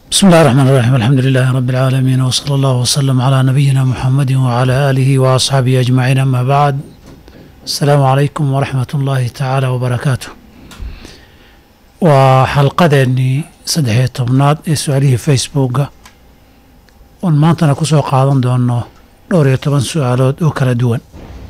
بسم الله الرحمن الرحيم الحمد لله رب العالمين وصلى الله وسلم على نبينا محمد وعلى آله وأصحابه أجمعين أما بعد السلام عليكم ورحمة الله تعالى وبركاته وحلقدني saddex iyo tobnaad ee su-aalihii facebooka oon maantana ku soo qaadan doono dhowr iyo toban su-aalood oo kala duwan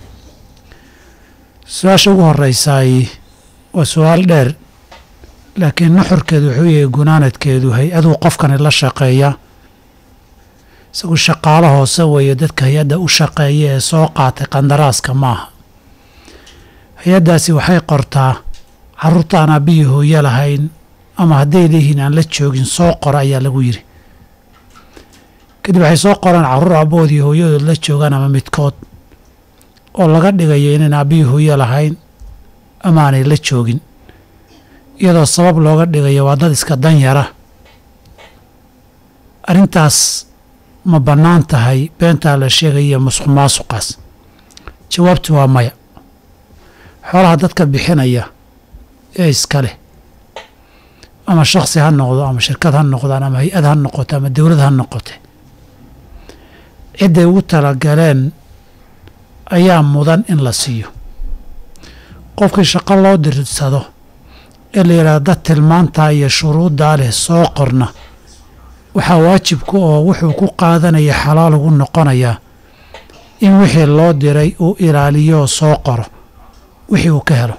su-aasha ugu horeysaay waa su-aal dheer laakiin nuxurkeedu wuxuu yahay gunaanadkeedu hay-aduu qofkani la shaqeeya isagu shaqaalo hoose weeye dadka hay-adda u shaqeeya ee soo qaatay qandaraaska maaha hay-addaasi waxay qortaa carruurta aan aabihii hooyo lahayn ama hadday leeyihiin aan la joogin soo qora ayaa lagu yidhi kadib waxay soo qoraan carruur abboodii hooyadood la joogaan ama midkood oo laga dhigayo inayn aabbihii hooyo lahayn ama aanay la joogin iyadoo sabab looga dhigayo waa dad iska danyara arrintaas ma bannaan tahay beentaa la sheegaya musuq maasuqaas jawaabtu waa maya xoolaha dadka bixinaya ee iska leh ama shakhsi ha noqdo ama shirkad ha noqdaan ama hay-ad ha noqoto ama dowlad ha noqote cidday ugu talagaleen ayaa mudan in la siiyo qofkii shaqo loo dirsado ee la yidhahdo dad tilmaantaa iyo shuruuddaa leh soo qorna waxaa waajibku oo wuxuu ku qaadanaya xalaal ugu noqonayaa in wixii loo diray uu ilaaliyo oo soo qoro wixii uu ka helo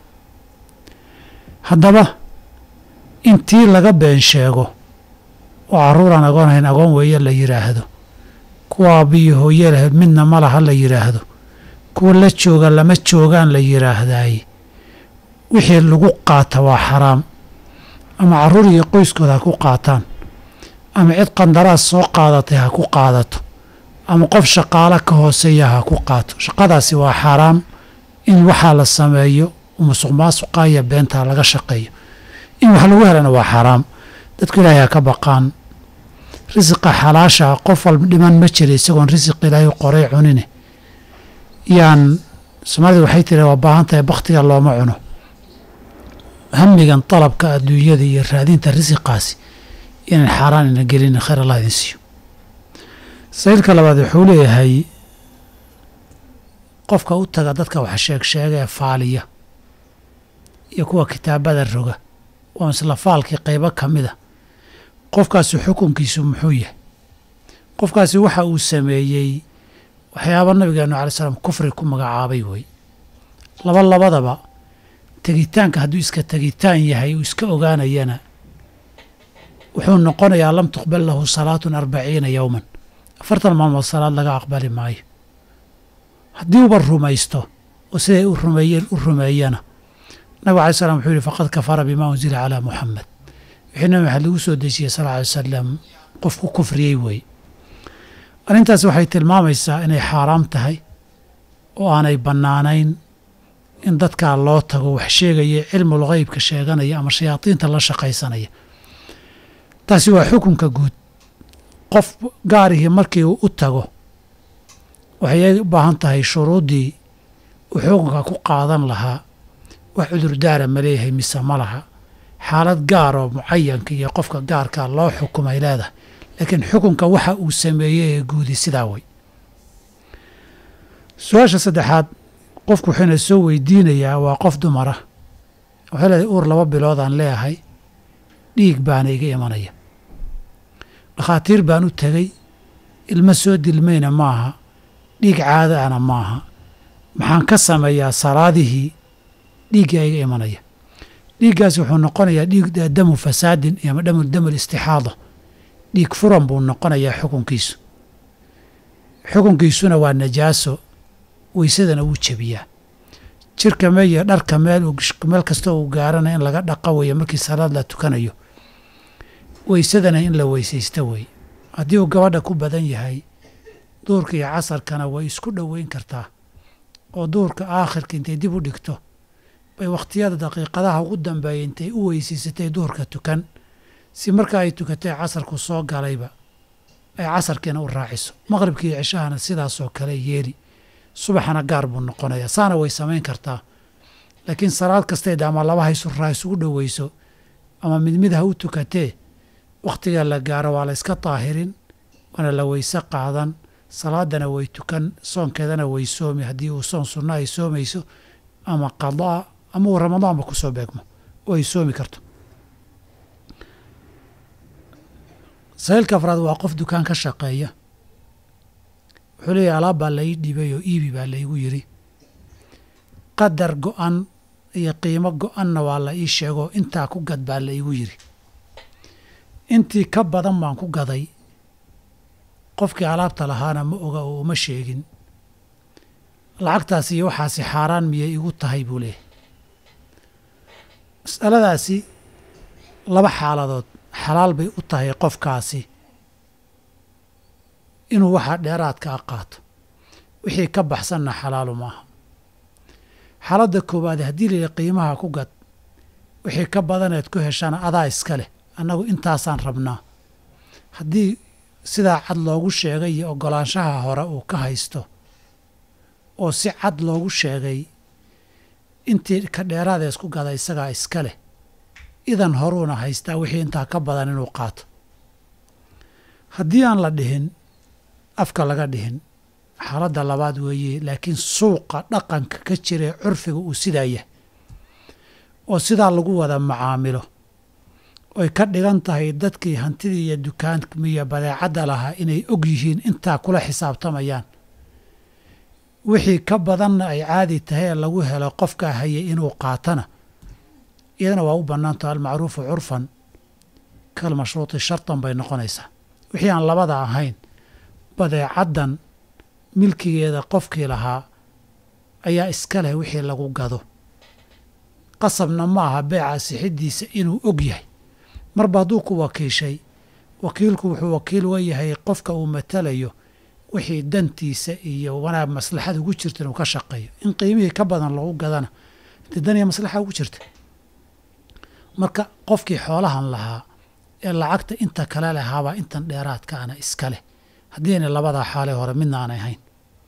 haddaba intii laga been sheego oo carruuraan agoonhayn agoon weeye la yidhaahdo kuwa aabbiyo hooye lahayd midna ma laha la yidhaahdo kuwa la jooga lama joogaan la yidhaahdaaye wixii lagu qaata waa xaraam ama carruur iyo qoyskooda ha ku qaataan ama cid qandaraas soo qaadatay ha ku qaadato ama qof shaqaalo ka hooseeya ha ku qaato shaqadaasi waa xaaraam in waxaa la sameeyo musuq maasuqa iyo beentaa laga shaqeeyo in wax lagu helana waa xaaraam dadku ilaahay ha ka baqaan risiqa xalaasha qof walba dhiman ma jira isagoon risiq ilaahay qoray cunine yaan soomaalida waxay tiri waa baahan tahay bakhtiga looma cuno hamigan dalabka adduunyada iyo raadinta risiqaasi inaan xaaraan ina gelin khayr allah idin siiyo saylka labaad wuxuu leeyahay qofka u taga dadka wax sheeg sheega ee faaliya iyo kuwa kitaabada roga waa isla faalkii qaybo ka mid a qofkaasi xukunkiisu muxuu yahay qofkaasi waxa uu sameeyey waxyaaba nabigeenu alai slam kufri ku magacaabay wey laba labadaba tegitaanka hadduu iska tegitaan yahay uu iska ogaanayana wuxuu noqonayaa lam tuqbal lahu salaatun arbaciina yowman afartan maalmood salaad laga aqbali maayo haddii uba rumaysto oo siday u rumeeyeen u rumeeyana nabig alai slam wuxuu yihi faqad kafara bima unzila calaa muxamed wixii nabi maxamed lagu soo dejiyey sal alay wasalam qof ku kufriyey weeye arrintaas waxay tilmaamaysaa inay xaaraam tahay oo aanay bannaanayn in dadkaa loo tago wax sheegaya cilmul gheybka sheeganaya ama shayaadiinta la shaqaysanaya taasi waa xukunka guud qof gaarihii markii uu u tago waxay u baahan tahay shuruuddii uu xukunka ku qaadan lahaa wax cudurdaara ma leeyahay mise ma laha xaalad gaar oo mucayanka iyo qofka gaarkaa loo xukumay leedahay laakiin xukunka waxa uu sameeyey ee guudi sidaa wey su-aasha saddexaad qofku wuxuuna soo weydiinayaa waa qof dumara waxay leedahay uur laba biloodaan leeyahay dhiig baana iga imanaya dhakhaatiir baan u tegey ilmo soo dilmayna maaha dhiig caada ana maaha maxaan ka sameeyaa salaadihii dhiiggaa iga imanaya dhiiggaasi wuxuu noqonayaa dhiig damu fasaadin ama dhamu damul istixaada dhiig furan buu noqonayaa xukunkiisu xukunkiisuna waa najaaso weysadana wuu jebiyaa jirka meel iyo dharka meel meel kasta uu gaarana in laga dhaqa weeye markii salaad la tukanayo weysadana in la weysaysto weeye haddii uu gabadha ku badan yahay duurka iyo casarkana way isku dhoweyn kartaa oo duurka aakhirka intay dib u dhigto bay wakhtiyada daqiiqadaha ugu dambeeya intay u weysaysatay duurka tukan si marka ay tukatay casarku soo galayba ay casarkiina u raaciso maqribkii iyo cishahana sidaasoo kale yeeli subaxana gaar buu noqonayaa saana way samayn kartaa laakiin salaad kasteeda ama laba haysuraa isugu dhoweyso ama mid mid ha u tukatee wakhtiga la gaaro waa la iska daahirin waana la weyse qaadan salaadana way tukan soonkeedana way soomi haddii uu soon sunno ay soomayso ama qadaa ama uu ramadaanba ku soo beegmo oo ay soomi karto sahiilka afraad waa qof dukaan ka shaqeeya wuxuu leeyahy alaab baa la ii dhibay oo iibi baa laygu yidhi qadar go-an iyo qiimo go-anna waa la ii sheegoo intaa ku gad baa la igu yidhi intii ka badan baan ku gaday qofkii alaabta lahaana ma oga oo uma sheegin lacagtaasi iyo waxaasi xaaraan miyay igu tahay buu leeyahy mas'aladaasi laba xaaladood xalaal bay u tahay qofkaasi inuu waxaa dheeraadka a qaato wixii ka baxsanna xalaalu maaha xaaladda koowaad haddii layidhi qiimaha ku gad wixii ka badaneed ku heshana adaa iska leh annagu intaasaan rabnaa haddii sidaa cad loogu sheegay iyo oggolaanshaha hore uu ka haysto oo si cad loogu sheegay intii ka dheeraada isku gada isagaa iska leh idan horuuna haystaa wixii intaa ka badan inuu qaato haddii aan la dhihin afka laga dhihin xaaladda labaad weeye laakiin suuqa dhaqanka ka jirae curfiga uu sidaa yahay oo sidaa lagu wada macaamilo oy ka dhigan tahay dadkii hantidii iyo dukaanmiyo badeecadda lahaa inay og yihiin intaa kula xisaabtamayaan wixii ka badanna ay caadi tahay ee lagu helo qofkaa hayay inuu qaatana iyadana waa u bannaantaho almacruufu curfan kal mashruuti shartan bay noqonaysaa wixii aan labada ahayn badeecaddan milkigeeda qofkii lahaa ayaa iska leh wixii lagu gado qasabna ma aha beeca sixiddiisa inuu og yahay marba hadduu ku wakiishay wakiilku wuxuu wakiil wa yahay qofka uu matalayo wixii dantiisa iyo wanaag maslaxada ugu jirta inuu ka shaqeeyo in qiimihii ka badan lagu gadana inta dan iyo maslaxa ugu jirta marka qofkii xoolahan lahaa ee lacagta inta kale lahaabaa intan dheeraadka ana iska leh haddii ayna labadaa xaalee hore midna aanay ahayn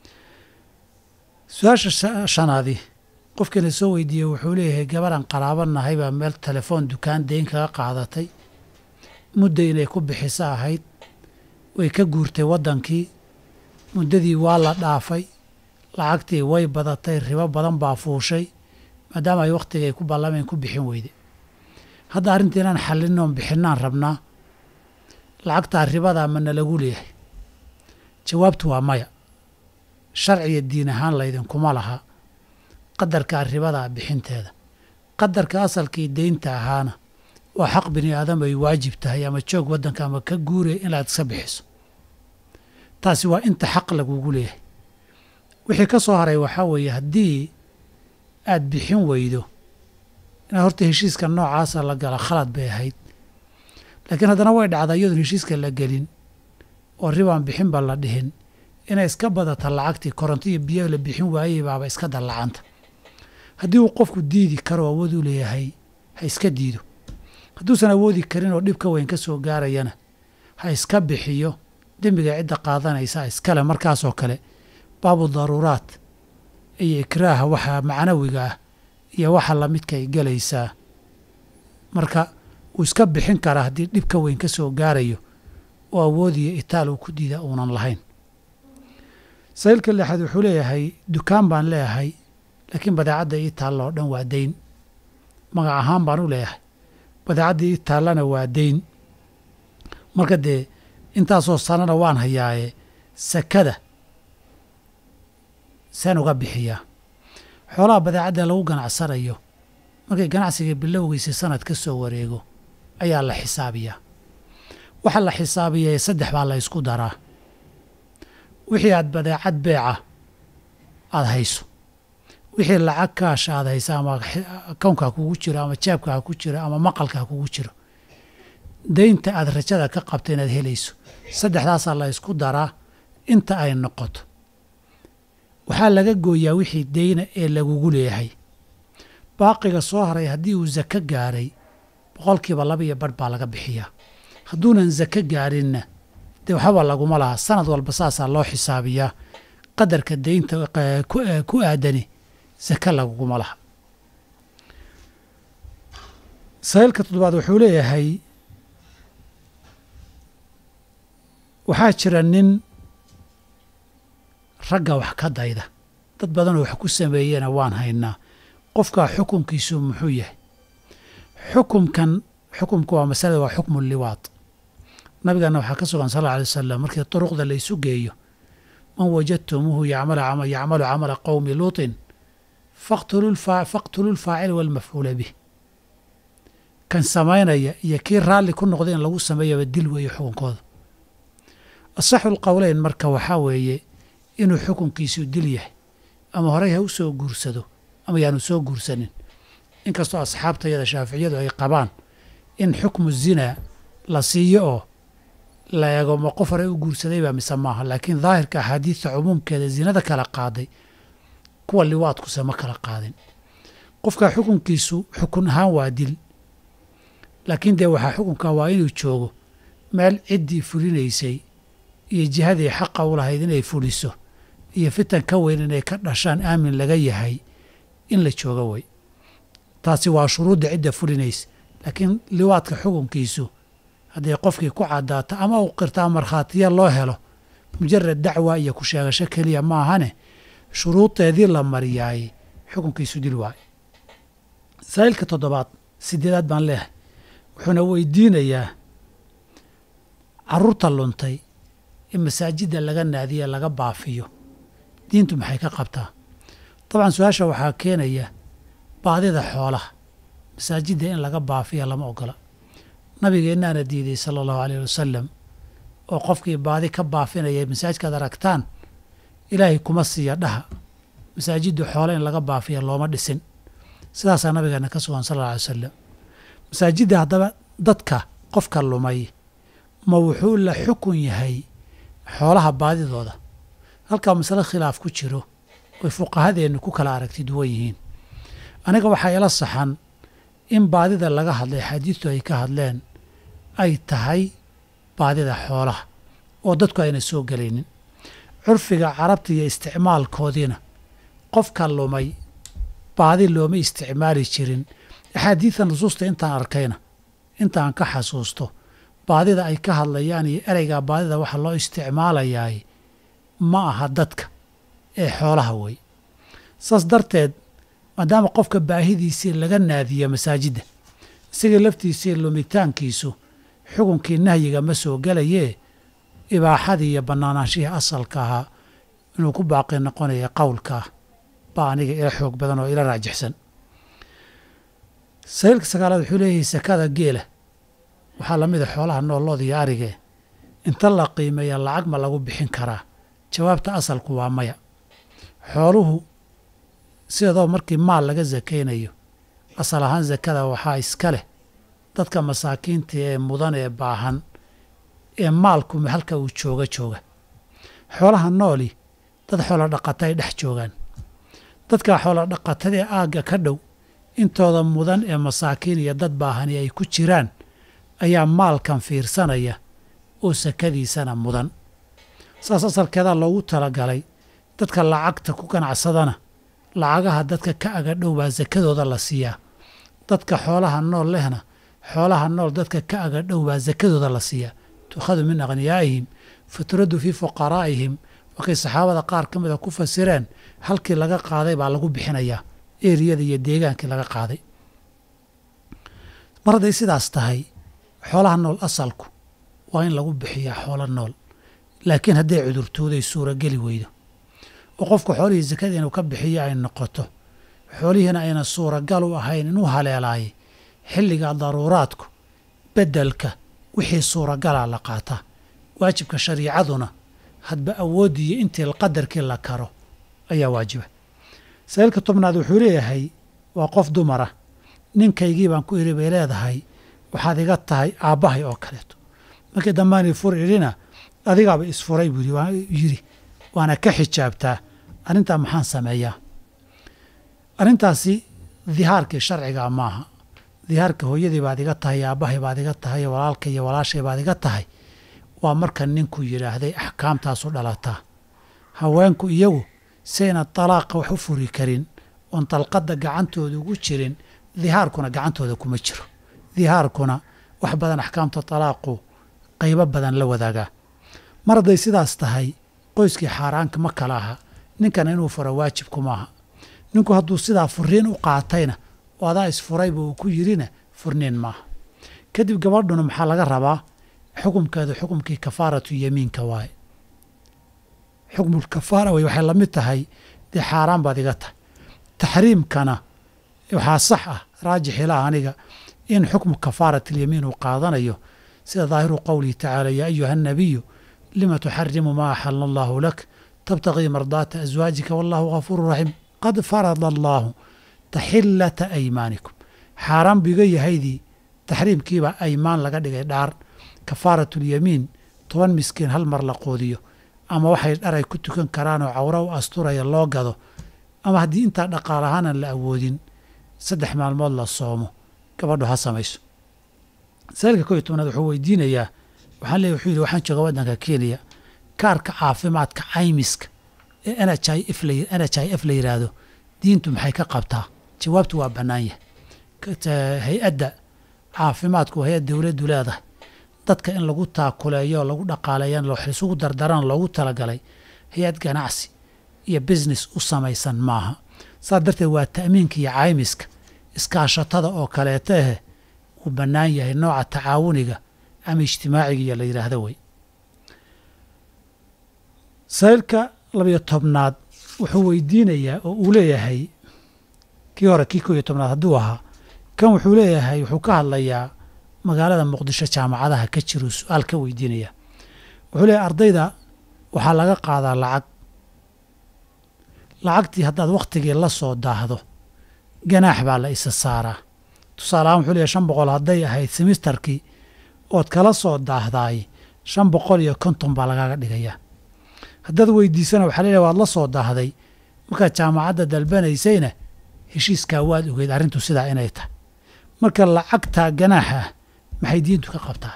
su-aasha shanaadii qofkiina soo weydiiyey wuxuu leeyahay gabarhan qaraaba nahay baa meel telefoon dukaan deyn kaga qaadatay mudda inay ku bixiso ahayd way ka guurtay waddankii muddadii waa la dhaafay lacagtii way badatay ribo badan baa fuushay maadaama ay wakhtigay ku ballameen ku bixin weyde hadda arrintii inaan xallinoon bixinaan rabnaa lacagtaa ribadaa mana lagu leeyahay jawaabtu waa maya sharciga diin ahaan laydinkuma laha qadarkaa ribadaa bixinteeda qadarka asalkii deynta ahaana waa xaq bini aadam ay waajib tahay ama joog waddanka ama ka guuraya inaad iska bixiso taasi waa inta xaq lagugu leeyahay wixii ka soo haray waxaa weeye haddii aad bixin weydo inaad horta heshiiska noocaasa la gala khalad bay ahayd laakiin haddana way dhacdaa iyadoon heshiiska la gelin oo ribaan bixinba la dhihin inay iska badata lacagtii koronto iyo biyo la bixin waayey baaba iska dallacanta haddii uu qofku diidi karo awood u leeyahay ha iska diido hadduusan awoodi karin oo dhib ka weyn ka soo gaarayana ha iska bixiyo dembiga cidda qaadanaysa iskale markaasoo kale baabu daruuraat iyo ikraaha waxa macnawiga ah iyo waxa lamidkay gelaysaa marka wuu iska bixin karaa haddii dhib ka weyn ka soo gaarayo oo awoodiyo itaal uu ku diida uunan lahayn sahiilka lixaad wuxuu leeyahay dukaan baan leeyahay laakiin badeecadda ii taalla oo dhan waa deyn magac ahaan baan u leeyahay badeecadda ii taallana waa deyn marka dee intaasoo sanana waan hayaaye sakada seen uga bixiyaa xoolaha badeecadda lagu ganacsanayo markay ganacsiga bilowgiisa sanad ka soo wareego ayaa la xisaabiyaa waxa la xisaabiyae saddex baa la ysku daraa wixii aad badeecad beeca aada hayso wixii lacag kaasha aad haysa ama akownkaa kugu jiro ama jaabkaa ku jiro ama maqalkaa kugu jiro deynta aad rajada ka qabta inaad helayso saddexdaasaa la ysku daraa inta ay noqoto waxaa laga gooyaa wixii deyna ee lagugu leeyahay baaqiga soo haray haddii uu sako gaaray boqolkiiba laba iyo barh baa laga bixiyaa hadduunan sako gaarinna dee waxbaba laguma laha sanad walba saasaa loo xisaabiyaa qadarka deynta ku aadani sako laguguma laha sahiilka toddobaad wuxuu leeyahay waxaa jira nin ragga wax ka dayda dad badanoo wax ku sameeyena waan haynaa qofkaa xukunkiisu muxuu yahay xukumkan xukumka waa masalada waa xukmu liwaad nabigaana waxaa ka sugan sal alla alay wasalam markii duruqda la isu geeyo man wajadtumuuhu yacmalu camala qowmi luutin faqtulu lfaacil walmafcuula bih kan samaynaya iyo kii raalli ku noqda in lagu sameeyaba dil weeye xukunkooda asaxu lqowleyn marka waxaa weeye inuu xukunkiisu dil yahay ama horey ha u soo guursado ama yaanu soo guursanin inkastoo asxaabtayada shaaficiyadu ay qabaan in xukmu zinaa la siiyo oo la eego ma qof hore u guursadayba mise maaha laakiin daahirka axaadiidta cumuumkeeda zinada kala qaaday kuwa liwaadkuse ma kala qaadin qofka xukunkiisu xukun ahaan waa dil laakiin dee waxaa xukunka waa inuu joogo meel ciddii fulinaysay iyo jihadii xaqa u lahayd inay fuliso iyo fitan ka weyn inay ka dhashaan aamin laga yahay in la joogo way taasi waa shuruudda cidda fulinaysa laakiin liwaadka xukunkiisu hadday qofkii ku caddaato ama uu qirtaa markhaatiya loo helo mujarad dacwa iyo ku sheegasho keliya ma ahane shuruudeedii la mariyaayey xukunkiisu dil waayo masaa'ilka toddobaad sideedaad baan leehay wuxuuna weydiinayaa carruurta luntay in masaajidda laga naadiye laga baafiyo diintu maxay ka qabtaa dabcan su-aasha waxaa keenaya baadida xoolaha masaajidda in laga baafiya lama ogola nabigeennaana diiday sala allahu aleyh wasalam oo qofkii baadi ka baafinaya masaajidkaad aragtaan ilaahay kuma siiya dhaha masaajiddu xoole in laga baafiya looma dhisin sidaasaa nabigeena ka sugan sal alla alay wasalam masaajidda haddaba dadka qofka lumay ma wuxuu la xukun yahay xoolaha baadidooda halkaa masale khilaaf ku jiro oy fuqahadeennu ku kala aragti duwan yihiin aniga waxaa ila saxan in baadida laga hadlay xaadiidtu ay ka hadleen ay tahay baadida xoolaha oo dadku ayna soo gelaynin curfiga carabta iyo isticmaalkoodiina qofka lumay baadi looma isticmaali jirin axaadiidta nusuusta intaan arkayna intaan ka xasuusto baadida ay ka hadlayaan iyo ereygaa baadida waxa loo isticmaalayaay ma aha dadka ee xoolaha wey saas darteed maadaama qofka baahidiisii laga naadiyo masaajidda isagii laftiisii lumitaankiisu xukunkii nahyiga ma soo gelayee ibaaxadii iyo bannaanaanshihii asalka ahaa inuu ku baaqi noqonaya qowlkaa baa aniga ila xoog badan oo ila raajixsan sahiilka sagaalaad wuxuu leeyahay sakada geela waxaa la mid a xoolaha noollood iyo arigee inta la qiimeeya lacag ma lagu bixin karaa jawaabta asalku waa maya xooluhu sidoo markii maal laga sakaynayo asal ahaan sakada waxaa iska leh dadka masaakiinta ee mudan ee baahan ee maalku halka uu jooga jooga xoolaha nooli dad xoolo dhaqata ay dhex joogaan dadka xoolo dhaqatadaee aagga ka dhow intooda mudan ee masaakiin iyo dad baahani ay ku jiraan ayaa maalkan fiirsanaya oo sakadiisana mudan saas asalkeedaa loogu talagalay dadka lacagta ku ganacsadana lacagaha dadka ka aga dhow baa sakadooda la siiyaa dadka xoolaha nool lehna xoolaha nool dadka ka aga dhow baa sakadooda la siiyaa tuukhadu min akhniyaa'ihim fa turaddu fii fuqaraa'ihim markay saxaabada qaar ka mida ku fasireen halkii laga qaaday baa lagu bixinayaa eriyada iyo deegaankii laga qaaday mar hadday sidaas tahay xoolaha nool asalku waa in lagu bixiyaa xoolo nool laakiin hadday cudurtooday suurageli weydo oo qofku xoolihii sakada inuu ka bixiyo ay noqoto xoolihiina ayna suuragal u ahayn inuu haleelaayay xilliga daruuraadku beddelka wixii suuragalaa la qaataa waajibka shariicaduna hadba awooddiiyo intii qadarkii la karo ayaa waajiba sa'iilka tobnaad wuxuu leeyahay waa qof dumara ninkaygii baan ku idhi bay leedahay waxaad iga tahay aabbahay oo kaleeto markii dambaani fur idhina adigaaba isfuray buu yidhi waana ka xijaabtaa arrintaa maxaan sameeyaa arrintaasi dihaarkii sharcigaa maaha dihaarka hooyadii baad iga tahay aabbahay baad iga tahay walaalka iyo walaashay baad iga tahay waa marka ninku yidhaahday axkaamtaasu dhalataa haweenku iyagu sayna dalaaqa wax u furi karin oon dalqadda gacantooda ugu jirin dihaarkuna gacantooda kuma jiro dihaarkuna wax badan axkaamta talaaqu qaybo badan la wadaagaa mar hadday sidaas tahay qoyskii xaaraanka ma kala aha ninkana inuu furo waajibku maaha ninku hadduu sidaa furiin u qaatayna oo adaa isfurayba uu ku yirina furniin maaha kadib gabadhuna maxaa laga rabaa xukumkeedu xukumkii kafaaratu yamiinka waaye xukmul kafaara wey waxay la mid tahay dee xaaraan baad iga tahay taxriimkana waxaa sax ah raajix ilaah aniga in xukmu kafaaratyamiin uu qaadanayo sida daahiru qowlihi tacaala yaa ayuha annabiyu lima tuxarimu maa axala allahu lak tabtagii mardaata aswaajika wallahu gafuuru raxiim qad farada allaahu taxillata aymaanikum xaaraan biga yahaydii taxriimkiibaa aymaan laga dhigay dhaar kafaaratulyamiin toban miskiin hal mar la qoodiyo ama waxay dharay ku tukan karaanoo cawro u asturaya loo gado ama haddii intaa dhaqaal ahaanan la awoodin saddex maalmood la soomo gabadhu ha samayso saalka kow iyo tobnaad wuxuu weydiinayaa waxaan leeyahy wuxuu yidhi waxaan jooga waddanka kenya kaarka caafimaadka caymiska ee n h i f la n h i f la yidhaahdo diintu maxay ka qabtaa jawaabtu waa bannaan yahay hay-adda caafimaadku waa hay-ad dowladdu leedahay dadka in lagu taakuleeyo lagu dhaqaaleeyan isugu dardaran loogu talagalay hay-ad ganacsi iyo business u samaysan maaha saas darteed waa ta'miinka iyo caymiska iskaashatada oo kaleeta ahe uu bannaan yahay nooca tacaawuniga ama ijtimaaciga iyo la yidhaahdo wey saylka labayo tobnaad wuxuu weydiinayaa oo uu leeyahay kii hore kii koo iyo tobnaad hadduu ahaa kan wuxuu leeyahay wuxuu ka hadlayaa magaalada muqdisho jaamacadaha ka jiruu su-aal ka weydiinaya wuxuu leeyahay ardayda waxaa laga qaadaa lacag lacagtii haddaad wakhtigii la soo daahdo ganaax baa la isa saaraa tusaale ahaan wuxuu leeyahay shan boqol hadday ahayd semistarkii ood kala soo daahdaay shan boqol iyo konton baa lagaaga dhigayaa haddaad weydiisana waxaa leeyahay waad la soo daahday markaad jaamacadda dalbanaysayna heshiiskaa waad ogeyd arrintu sidaa inay tahay marka lacagta ganaaxa ah maxay diintu ka qabtaa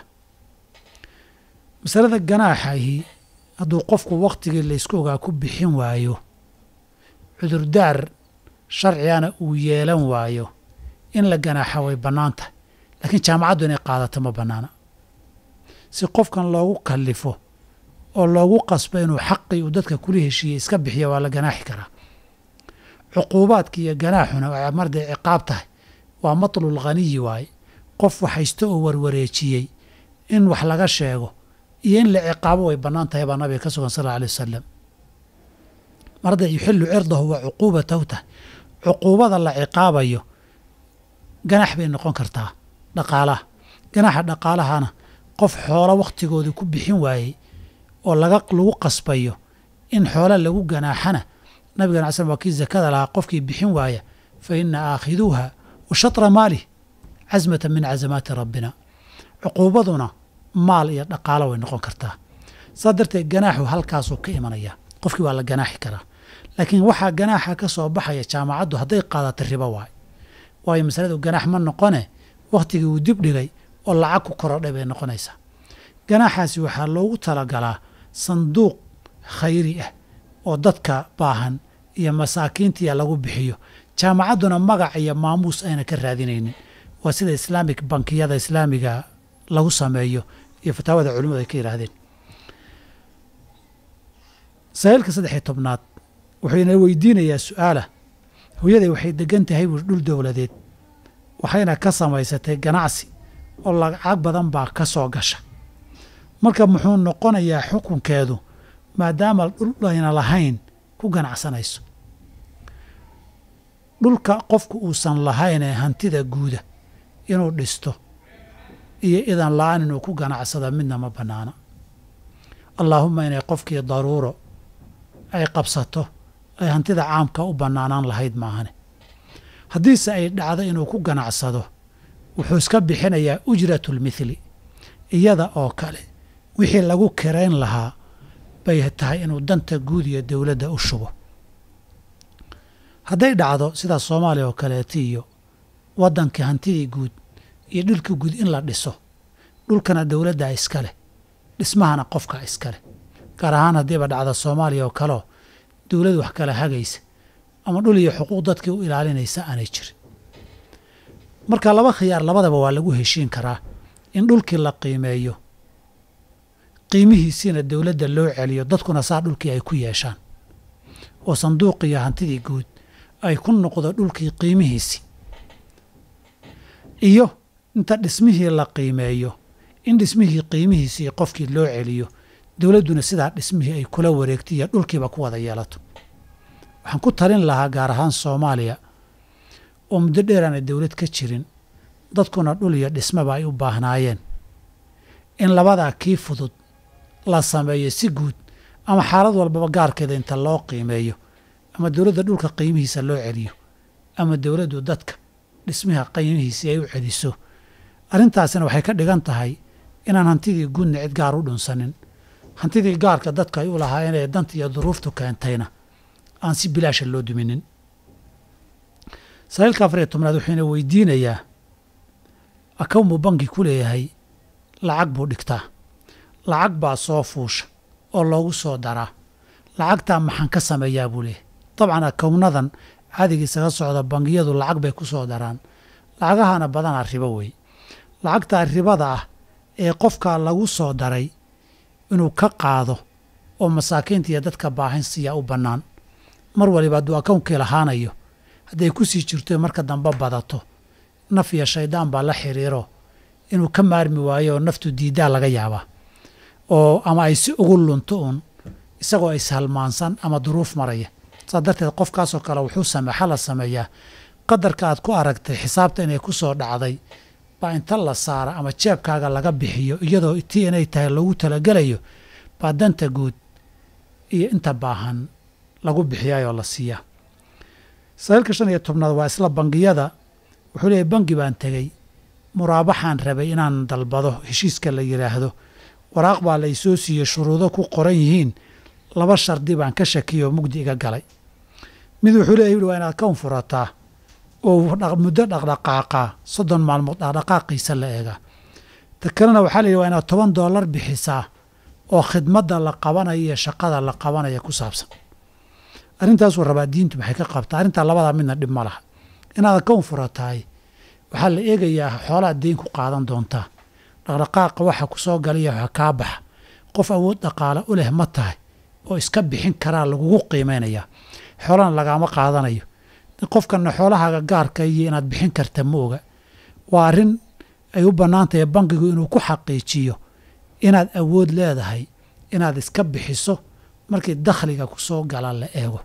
masalada ganaaxahi hadduu qofku wakhtigii laysku ogaa ku bixin waayo cudurdaar sharcigana uu yeelan waayo in la ganaaxa way bannaan tahay laakiin jaamacaddu inay qaadato ma bannaana si qofkan loogu kallifo oo loogu qasbo inuu xaqii uu dadka kula heshiiyey iska bixiya waa la ganaaxi karaa cuquubaadka iyo ganaaxuna waa marday ciqaab tahay waa matlul khaniyi waaye qof waxhaysto oo warwareejiyey in wax laga sheego iyo in la ciqaabo way bannaan tahay baa nabiga ka sugan sal alla alay wasalam marday yuxillu cirdahu wa cuquubatahu tahay cuquubada la ciqaabayo ganax bay noqon kartaa dhaqaalaha ganaxa dhaqaalahana qof xoolo wakhtigoodii ku bixin waayey oo laga lagu qasbayo in xoolo lagu ganaaxana nabigan cala slam waa kii zakada lahaa qofkii bixin waaya fa ina aakhiduuha wa shatra maalih casmatan min casamaati rabbina cuquubaduna maal iyo dhaqaalo way noqon kartaa saas darteed ganaaxu halkaasuu ka imanaya qofkii waa la ganaaxi karaa laakiin waxaa ganaaxa ka soo baxaya jaamacaddu hadday qaadato ribo waay waayo masaladu ganaax ma noqone wakhtigii uu dib dhigay oo lacag ku korodhay bay noqonaysaa ganaaxaasi waxaa loogu talagalaa sanduuq khayri ah oo dadka baahan iyo masaakiintiya lagu bixiyo jaamacadduna magac iyo maamuus ayna ka raadinaynin waa sida islaamik bankiyada islaamiga lagu sameeyo iyo fataawada culimmadu ay ka yidhaahdeen sahiilka saddex iyo tobnaad wuxuuna weydiinayaa su-aalah hooyaday waxay degan tahay buu dhul dowladeed waxayna ka samaysatay ganacsi oo lacag badan baa ka soo gasha marka muxuu noqonayaa xukunkeedu maadaama dhul ayna lahayn ku ganacsanayso dhulka qofku uusan lahayn ee hantida guuda inuu dhisto iyo idan la-aan inuu ku ganacsada midna ma bannaana allaahumma inay qofkii daruuro ay qabsato ay hantida caamka u bannaanaan lahayd maahane haddiise ay dhacdo inuu ku ganacsado wuxuu iska bixinayaa ujratulmithli iyada oo kale wixii lagu kirayn lahaa bay tahay inuu danta guud iyo dowladda u shubo hadday dhacdo sidaa soomaaliya oo kaleeta iyo waddankii hantidii guud iyo dhulkii guud in la dhiso dhulkana dowladdaa iska leh dhismahana qofkaa iska leh gaar ahaan haddiiba dhacda soomaaliya oo kaleo dowlad wax kala hagaysa ama dhul iyo xuquuq dadkii u ilaalinaysa aanay jirin marka laba khiyaar labadaba waa lagu heshiin karaa in dhulkii la qiimeeyo qiimihiisiina dowladda loo celiyo dadkuna saa dhulkii ay ku yeeshaan oo sanduuqiyo hantidii guud ay ku noqdo dhulkii qiimihiisii iyo inta dhismihii la qiimeeyo in dhismihii qiimihiisii qofkii loo celiyo dowladduna sidaa dhismihii ay kula wareegto iyo dhulkiiba ku wada yeelato waxaan ku talin lahaa gaar ahaan soomaaliya oo muddo dheer aanay dowlad ka jirin dadkuna dhul iyo dhismaba ay u baahnaayeen in labadaa kii fudud la sameeyo si guud ama xaalad walbaba gaarkeeda inta loo qiimeeyo ama dowladda dhulka qiimihiisa loo celiyo ama dowladdu dadka dhismaha qiimihiisii ay u celiso arrintaasina waxay ka dhigan tahay inaan hantidii guudna cid gaar u dhunsanin hantidii gaarka dadka ay u lahaayeen ee danta iyo duruuftu keentayna aan si bilaasha loo duminin saa'iilka afar iyo tobnaad wuxuuna weydiinayaa akawn buu banki ku leeyahay lacag buu dhigtaa lacag baa soo fuusha oo loogu soo daraa lacagtaa maxaan ka sameeyaa buu leeyahay dabcan akownadan caadiga isaga socda bangiyadu lacag bay ku soo daraan lacagahana badanaa ribo wey lacagtaa ribada ah ee qofkaa lagu soo daray inuu ka qaado oo masaakiinta iyo dadka baahan siiyaa u bannaan mar waliba hadduu akownkii lahaanayo hadday ku sii jirto marka dambe badato naf iyo shayddaan baa la xiriiro inuu ka maarmi waayo oo naftu diiddaa laga yaabaa oo ama ay si ugu lunto uun isagoo ishalmaansan ama duruuf maraya saas darteed qofkaasoo kale wuxuu same waxaa la sameeyaa qadarka aad ku aragtay xisaabta inay ku soo dhacday baa inta la saara ama jeebkaaga laga bixiyo iyadoo tii inay tahay lagu talagelayo baa danta guud iyo inta baahan lagu bixiyaayoo la siiyaa saa'iilka shan iyo tobnaad waa isla bangiyada wuxuu leeyahy bangi baan tegey muraabaxaan rabay inaan dalbado heshiiska la yidhaahdo waraaq baa la isoo siiyey shuruudo ku qoran yihiin laba shardi baan ka shakiyoo mugdi iga galay mid wuxuu leeyahy waa inaad kawn furataa oo muddo dhaqdhaqaaqaa soddon maalmood dhaqdhaqaaqiisa la eegaa ta kalena waxaa la yidhi waa inaad toban doolar bixisaa oo khidmadda la qabanaya iyo shaqada la qabanaya ku saabsan arrintaasuu rabaa diintu maxay ka qabtaa arrintaa labadaa midna dhib ma laha inaad kawn furataay waxaa la eegayaa xoolaad deyn ku qaadan doontaa dhaqdhaqaaqa waxa ku soo galaya waxa kaa baxa qof awood dhaqaale u leh ma tahay oo iska bixin karaa lagugu qiimaynayaa xoolana lagaama qaadanayo qofkana xoolahaaga gaarka iyo inaad bixin karta ma oga waa arrin ay u bannaan tahay bankigu inuu ku xaqiijiyo inaad awood leedahay inaad iska bixiso markii dakhliga ku soo gala la eego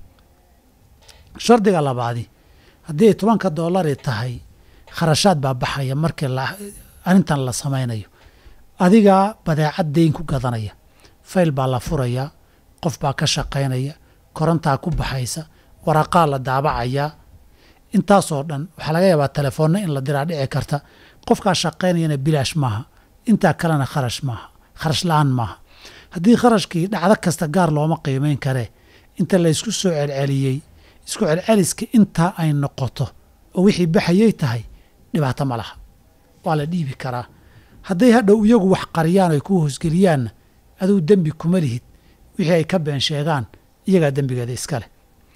shardiga labaadi haddii ay tobanka doolari tahay kharashaad baa baxaya markii arrintan la samaynayo adigaa badeecad deyn ku gadanaya fayl baa la furayaa qof baa ka shaqaynaya korontaa ku baxaysa waraqaa la daabacayaa intaasoo dhan waxaa laga yaabaa telefoonna in la diraa dhici karta qofkaa shaqaynayana bilaash maaha intaa kalena kharash maaha kharash la-aan maaha haddii kharashkii dhacdo kasta gaar looma qiimayn karee inta laysku soo celceliyey isku celceliska intaa ay noqoto oo wixii baxayay tahay dhibaato ma laha waa la dhiibi karaa hadday hadhow iyagu wax qariyaan ay ku hoosgeliyaanna aduu dembi kuma lihid wixii ay ka been sheegaan iyagaa dembigeeda iska leh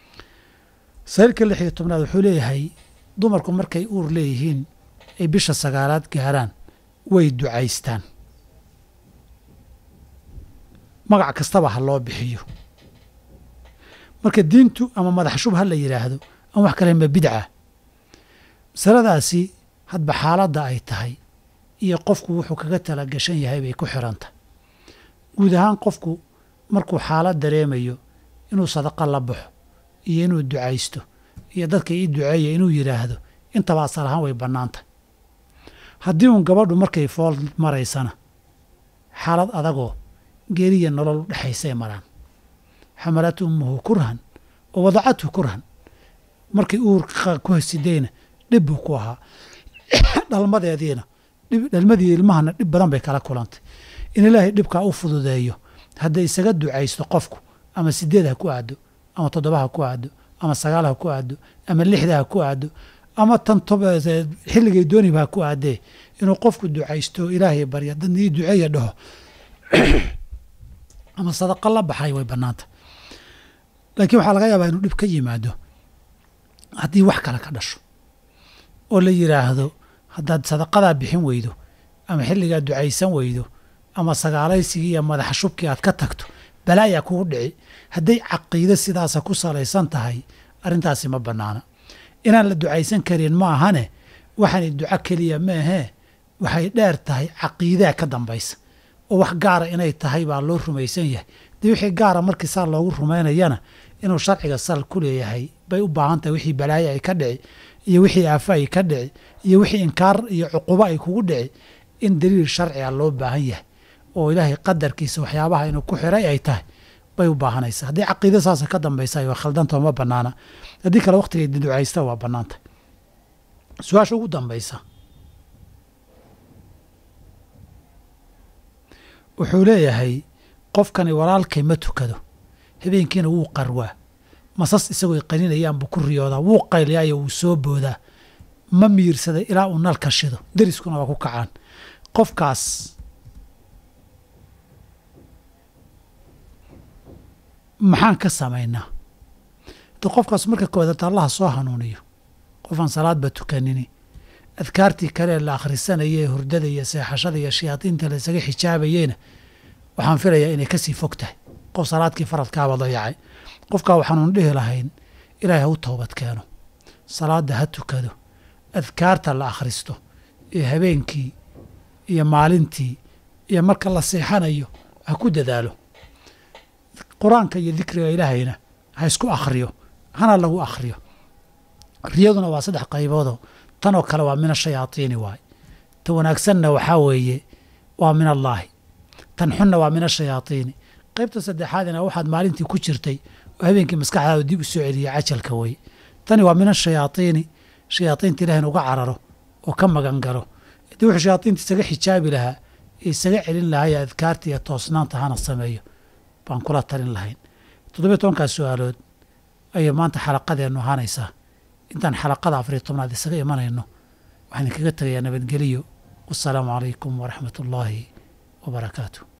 sariirka lix iyo tobnaad wuxuu leeyahay dumarku markay uur leeyihiin ay bisha sagaalaad gaaraan way ducaystaan magac kastaba ha loo bixiyo marka diintu ama madax shub ha la yidhaahdo ama wax kale ma bidca masaladaasi hadba xaaladda ay tahay iyo qofku wuxuu kaga tala gashan yahay bay ku xirantahy guud ahaan qofku markuu xaalad dareemayo inuu sadaqa la baxo iyo inuu ducaysto iyo dadka ii duceeya inuu yidhaahdo intaba asal ahaan way bannaan tahay haddii uun gabadhu markay fool maraysana xaalad adagoo geeriya nolol u dhexaysay maraan xamalat ummuhu kurhan oo wadacathu kurhan markay uur ku hasidayna dhib buu ku ahaa dhalmadeediina dhalmadii ilmahana dhib badan bay kala kulantay in ilaahay dhibkaa u fududeeyo hadday isaga ducaysto qofku ama sideed ha ku aado ama toddoba ha ku aado ama sagaal ha ku aado ama lixda ha ku aado ama tan xilligay dooniba ha ku aadee inuu qofku ducaysto ilaahay barya dadna ii duceeya dhaho ama sadaqa la baxay way bannaanta laakiin waxaa laga yaabaa inuu dhib ka yimaado haddii wax kale ka dhasho oo la yidhaahdo haddaad sadaqadaa bixin weydo ama xilligaa ducaysan weydo ama sagaalaysigii iyo madaxa shubkii aad ka tagto balaayaa kugu dhici hadday caqiide sidaasa ku salaysan tahay arrintaasi ma bannaana inaan la ducaysan karin ma ahane waxaanay duco keliya ma ahee waxay dheer tahay caqiidaa ka dambaysa oo wax gaara inay tahay baa loo rumaysan yahay dee wixii gaara markii saa loogu rumaynayana inuu sharciga sal ku leeyahay bay u baahan tahay wixii balaayo ay ka dhici iyo wixii aafo ay ka dhici iyo wixii inkaar iyo cuqubo ay kugu dhici in daliil sharciga loo baahan yahay oo ilaahay qadarkiisa waxyaabaha inuu ku xiray ay tahay bay u baahanaysaa haddii caqiida saasa ka dambaysa waa khaldanta ma banaana haddii kale waqtigay ducaysta waa bannaantah su-aasha ugu dambaysa wuxuu leeyahay qofkani walaalkay ma tukado habeenkiina wuu qarwaa masas isagoo qaninayaan ku riyoodaa wuu qayliyaayo wuu soo boodaa ma miirsaday ilaa uu nalka shido deriskuna waa ku kacaan qofkaas maxaan ka samaynaa de qofkaas marka koodaad allaha soo hanuuniyo qofaan salaadba tukanini adkaartii kale la akhrisanaya ee hurdada iyo seexashada iyo shayaadiinta la isaga xijaabayeyna waxaan filayaa inay kasii fog tahay qof salaadkii faradkaaba dayacay qofkaa waxaanuun dhihi lahayn ilaahay ha u toobad keeno salaadda ha tukado adkaarta la akhristo iyo habeenkii iyo maalintii iyo marka la seexanayo ha ku dadaalo qur-aanka iyo dikriga ilaahayna ha isku akhriyo hana lagu akhriyo riyaduna waa saddex qayboodoo tanoo kale waa min ashayaadiini waay ta wanaagsanna waxaa weeye waa min allaahi tan xunna waa min ashayaadiini qaybta saddexaadina waxaad maalintii ku jirtay oo habeenkii maskaxdaada dib u soo celiya cajalka weye tani waa min ashayaadiini shayaadiinta ilaah in uga cararo oo ka magan galo haddii wuxuu shayaadiinta isaga xijaabi lahaa ee isaga celin lahaa ee adkaarta iyo toosnaanta hana sameeyo baan kula talin lahayn toddobiyo tobankaas su-aalood ayay maanta xalaqadeennu ahaanaysaa intaan xalaqada afariyo tobnaad isaga imanayno waxaan idinkaga tegayaa nabadgeliyo wassalaamu calaykum waraxmat ullaahi wa barakaatu